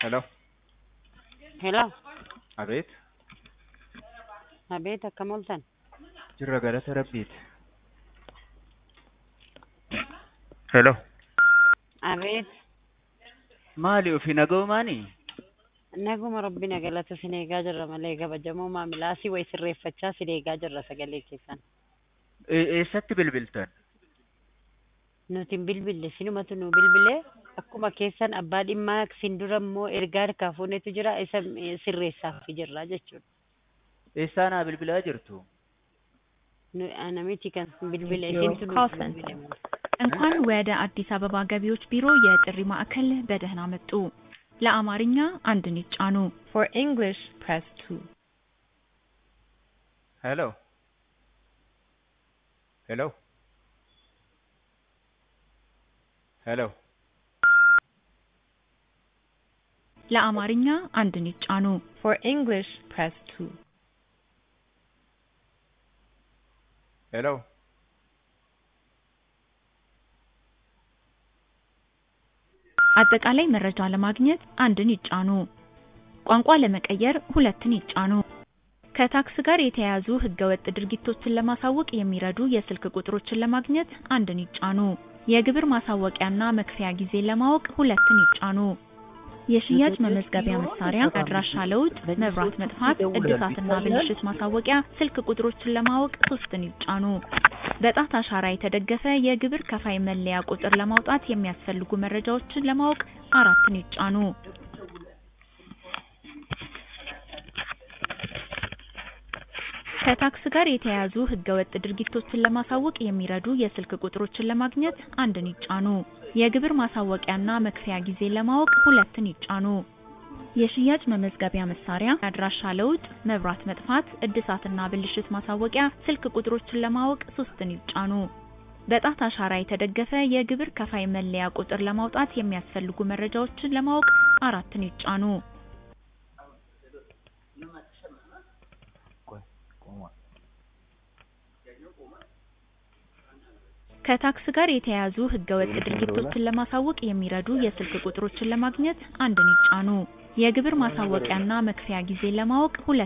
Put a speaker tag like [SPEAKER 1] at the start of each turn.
[SPEAKER 1] Hello.
[SPEAKER 2] Hello.
[SPEAKER 1] Abeet.
[SPEAKER 2] Abeet akkam ooltan?
[SPEAKER 1] Jirra galata rabbiiti. Hello.
[SPEAKER 2] Abeet
[SPEAKER 1] Maali ofii naga'umaanii?
[SPEAKER 2] naguma rabbina galata sin eegaa jirra malee kabajamoo maamilaa si way sirreeffachaa sin eegaa jirra sagalee keessan.
[SPEAKER 1] E- Eessatti bilbiltan?
[SPEAKER 2] Nuti hin bilbille sinumatu nu bilbile akkuma keessan abbaa dhimmaa sin dura immoo ergaa harkaa fuunetu jira isa eh, sirreessaaf jirra jechuudha.
[SPEAKER 1] Eessaa naa bilbilaa jirtu?
[SPEAKER 2] Nu- Namichi kan bilbile
[SPEAKER 3] Your
[SPEAKER 2] isintu
[SPEAKER 3] call
[SPEAKER 2] nu
[SPEAKER 3] center.
[SPEAKER 2] bilbile.
[SPEAKER 3] እንኳን ወደ አዲስ አበባ ገቢዎች ቢሮ የጥሪ ማዕከል በደህና መጡ። ለአማርኛ አንድን ይጫኑ። For English, press 2.
[SPEAKER 1] Hello. Hello. Hello.
[SPEAKER 3] ለአማርኛ አንድን ይጫኑ። For English, press 2.
[SPEAKER 1] Hello.
[SPEAKER 3] አጠቃላይ መረጃ ለማግኘት አንድን ይጫኑ። ቋንቋ ለመቀየር ሁለትን ይጫኑ። ከታክስ ጋር የተያያዙ ህገወጥ ድርጊቶችን ለማሳወቅ የሚረዱ የስልክ ቁጥሮችን ለማግኘት አንድን ይጫኑ። የግብር ማሳወቂያና መክፈያ ጊዜ ለማወቅ ሁለትን ይጫኑ። የሽያጭ መመዝገቢያ መሳሪያ፣ አድራሻ ለውጥ፣ መብራት መጥፋት፣ እድሳትና ብልሽት ማሳወቂያ ስልክ ቁጥሮችን ለማወቅ ሶስትን ይጫኑ። በጣት አሻራ የተደገፈ የግብር ከፋይ መለያ ቁጥር ለማውጣት የሚያስፈልጉ መረጃዎችን ለማወቅ አራትን ይጫኑ። ከታክስ ጋር የተያያዙ ህገወጥ ድርጊቶችን ለማሳወቅ የሚረዱ የስልክ ቁጥሮችን ለማግኘት አንድን ይጫኑ። የግብር ማሳወቂያና መክፈያ ጊዜ ለማወቅ ሁለትን ይጫኑ። የሽያጭ መመዝገቢያ መሳሪያ፣ አድራሻ ለውጥ፣ መብራት መጥፋት፣ እድሳትና ብልሽት ማሳወቂያ ስልክ ቁጥሮችን ለማወቅ ሶስትን ይጫኑ። በጣት አሻራ የተደገፈ የግብር ከፋይ መለያ ቁጥር ለማውጣት የሚያስፈልጉ መረጃዎችን ለማወቅ አራትን ይጫኑ።
[SPEAKER 1] ቆይ ቆማ።
[SPEAKER 3] ከታክስ ጋር የተያያዙ ህገወጥ ድርጊቶችን ለማሳወቅ የሚረዱ የስልክ ቁጥሮችን ለማግኘት አንድን ይጫኑ። የግብር ማሳወቂያና መክፈያ ጊዜ ለማወቅ ሁለት